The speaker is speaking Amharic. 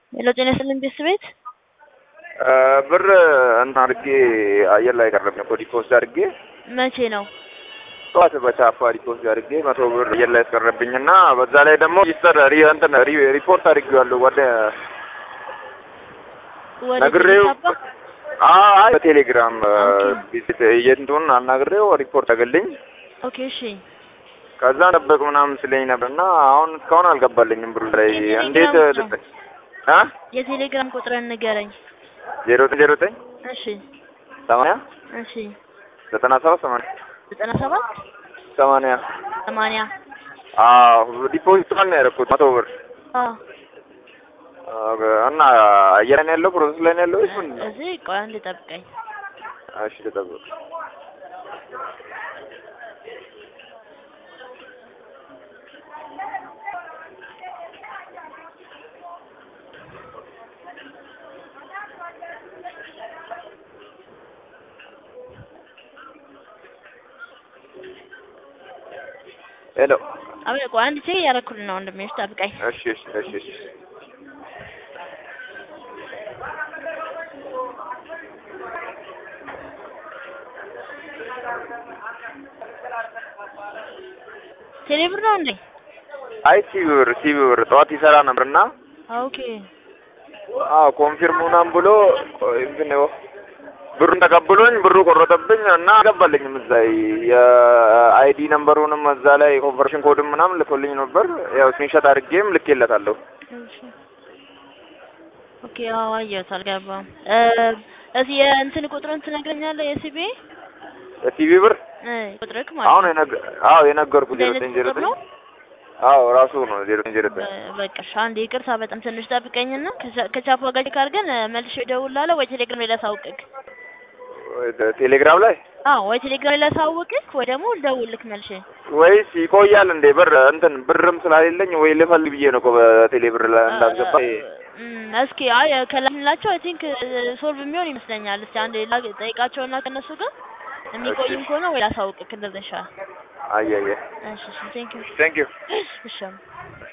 ሄሎ ጤና ይስጥልኝ ቤተሰብ ቤት ብር እንትን አድርጌ አየር ላይ ቀረብ ነው ዲፖዚት አድርጌ መቼ ነው? ጠዋት በቻፓ ዲፖዚት አድርጌ መቶ ብር አየር ላይ ያስቀረብኝ እና በዛ ላይ ደግሞ ሪጅስተር እንትን ሪፖርት አድርጌዋለሁ ወደ ወደ ነግሬው ቴሌ አይ በቴሌግራም የእንትኑን አናግሬው ሪፖርት አገልኝ ኦኬ እሺ ከዛ ጠበቅ ምናምን ስለኝ ነበር እና አሁን እስካሁን አልገባልኝም ብሩ ላይ እንዴት የቴሌግራም ልጠ- አ የቴሌግራም ቁጥርን ንገረኝ። ዜሮ ዘጠኝ ዜሮ ዘጠኝ እሺ ሰማንያ እሺ ዘጠና ሰባት ሰማንያ ዘጠና ሰባት ሰማንያ ሰማንያ አዎ ዲፖዚት ነው ያደረኩት መቶ ብር አዎ እና አየር ላይ ነው ያለው ፕሮሰስ ላይ ነው ያለው ወይስ ምንድን ነው? እዚህ ቆይ አንድ ጠብቀኝ። እሺ ልጠብቅ። ሄሎ አቤት ቆይ አንድ ቼክ እያደረኩልህ ነው ወንድሜ፣ እሺ ጠብቀኝ። እሺ እሺ እሺ እሺ ቴሌ ብር ነው እንዴ? አይ ሲቢ ብር ሲቢ ብር ጠዋት ይሰራ ነበርና ኦኬ አዎ ኮንፊርም ምናምን ብሎ እንትን ነው ብሩን ተቀብሎኝ ብሩ ቆረጠብኝ እና አልገባልኝም። እዛ የአይዲ ነምበሩንም እዛ ላይ ኮንቨርሽን ኮድም ምናምን ልኮልኝ ነበር። ያው ስክሪንሾት አድርጌም ልኬለታለሁ። እሺ ኦኬ አዎ አየሁት፣ አልገባም። እ እዚህ የእንትን ቁጥሩን ትነግረኛለህ? የሲቢ ሲቢ ብር እ ቁጥርክ ማለት አሁን ነው። የነገ አዎ የነገርኩ ዜሮ እንደዚህ ዘጠኝ ዜሮ ቁጥር ዘጠኝ ነው? አዎ ራሱ ነው ዜሮ ዘጠኝ ዜሮ ዘጠኝ በ- በቃ እሺ፣ አንዴ ይቅርታ፣ በጣም ትንሽ ጠብቀኝና ከቻ- ከቻፓ ጋር ቼክ አድርገን እ መልሼ እደውልልሃለሁ ወይ ቴሌግራም ላይ ላሳውቅክ። ቴሌግራም ላይ አዎ ወይ ቴሌግራም ላይ ላሳውቅክ ወይ ደግሞ ልደውልልክ መልሼ። ወይስ ይቆያል እንዴ? ብር እንትን ብርም ስላሌለኝ ወይ ልፈልግ ብዬ ነው እኮ በቴሌ ብር ላይ እንዳስገባ እም፣ እስኪ አይ ከላክንላቸው አይ ቲንክ ሶልቭ የሚሆን ይመስለኛል። እስቲ አንዴ ላ- ጠይቃቸውና ከነሱ ጋር የሚቆይም ከሆነ ወይ ላሳውቅክ እንደዛ ይሻላል። አየየ እሺ እሺ ቴንክ ዩ ቴንክ ዩ እሺ